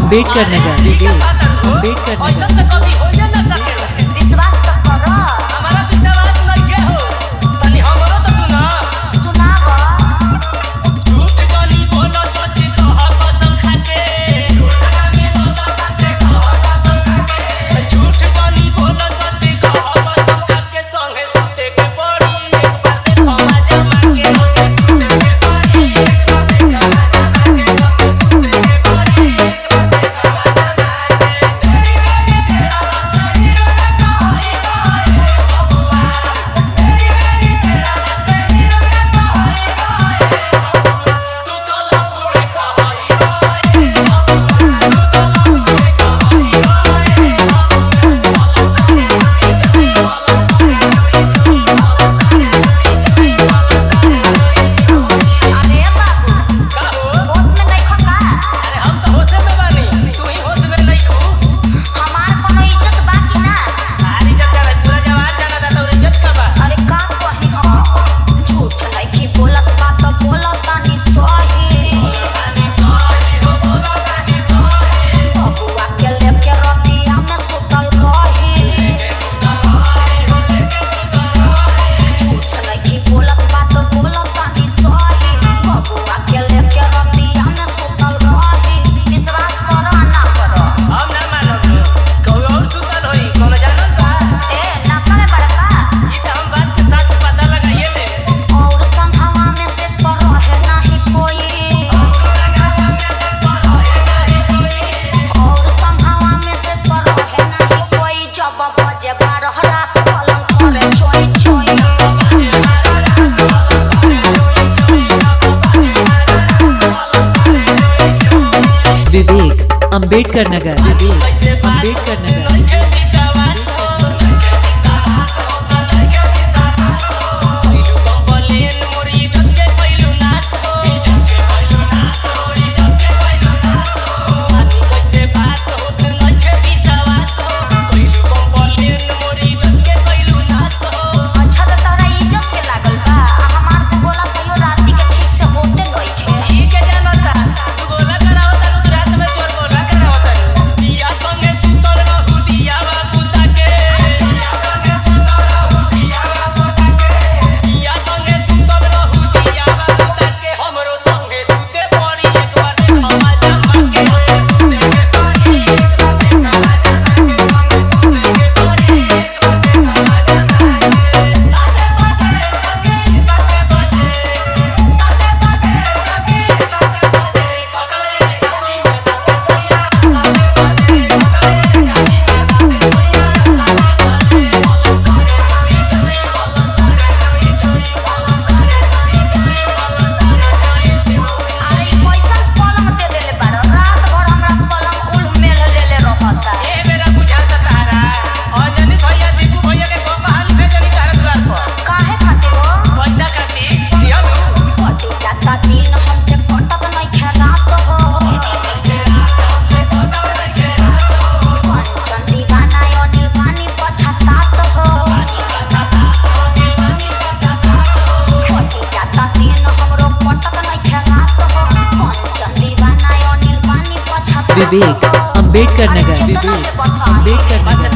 अम्बेडकर नगर अम्बेडकर नगर ऐसा तो कभी होइए ना सकेला विश्वास तो करो हमारा विश्वास नइखे हो तनी हमरो तो सुना सुनाओ झूठ जानी बोलो सच कह कसम खाके झूठ जानी बोलो सच कह कसम खाके संगे सुते के पड़ी एक बार देखो मजा माके सुते के पड़ी एक बार देखो मजा माके सुते के पड़ी एक बार देखो मजा माके तेरी मेरी छेड़ा तेरी रोना कहई कहई बबुआ तेरी मेरी छेड़ा तेरी रोना कहई कहई तू तो लंबुड़े कहई कहई बबुआ तू तो लंबुड़े कहई कहई अरे बाबू का हो होश में नहीं खका अरे हम तो होशे में बानी तू ही होश में नहीं खू हमार कोनो इज्जत बाकी ना सारी इज्जत जाना पूरा जवान जाना था तो इज्जत का बा अरे का कही हम झूठ नहीं की बोलत बात बोलत तानी सही बबुआ के लेके रतिया में सुतल रही झूठ नहीं की बोलत बात बोलत तानी सही बबुआ के लेके रतिया में सुतल रही विश्वास करो ना करो हम ना मानब कहू और सुतल होई कोनो जानल बा ए नशा में बड़का ई तो हम बात के सच पता लगाइए ले और संघवा में सेज पर रहे नहीं कोई और संघवा में सेज पर रहे नहीं कोई जब बजे बारह रात पलंग करे चोई चोई विवेक अम्बेडकर नगर विवेक कैसे बात अम्बेडकर नगर नइखे विश्वास हो नइखे विश्वास हो नइखे विश्वास हो पहिलू कंप्लेन मोरी इज्जत के पहिलू नाश हो इज्जत के पहिलू नाश हो इज्जत के पहिलू नाश हो मानी कैसे बात होत नइखे विश्वास हो पहिलू कंप्लेन मोरी इज्जत के पहिलू नाश हो अच्छा तो तोरा इज्जत के लागल बा आ हमार तू बोला कहियो राती के ठीक से होते नइखे ई के जानता तू गोला करावता तू रात में चोर गोला करावता दिया संगे सुतल रहू दिया बाबू ताके दिया संगे सुतल रहू दिया बाबू ताके दिया संगे सुतल रहू दिया बाबू ताके हमरो संगे सुते पड़ी एक बार देखो मजा माके सुते के पड़ी एक बार देखो मजा माके संगे सुते के पड़ी एक बार देखो मजा माके साथे बजे सखी साथे बजे साथे बजे सखी साथे बजे पकड़े गाली में बाते सैया साथे बजे पकड़े गाली में बाते सैया साथे बजे पलंग करे चोई चोई पलंग करे चोई चोई पलंग करे चोई चोई पलंग करे चोई चोई अरे ई कैसन पलंग दे देले बारो रात भर हमरा पलंग उल मेल लेले रहता ए मेरा बुझाता तारा अंजनी भैया दीपू भैया के को बहाल भेजनी तारा द्वार पर काहे खातिर हो पैसा खाती दिहनु कटी जाता दिन हमसे कटत नइखे रात हो कंचन दीवाना अनिल पानी पछतात हो कटी जाता दिन हमरो कटत नइखे रात हो कंचन दीवाना अनिल पानी पछतात विवेक अम्बेडकर नगर कितना विवेक के बताई? अम्बेडकर नगर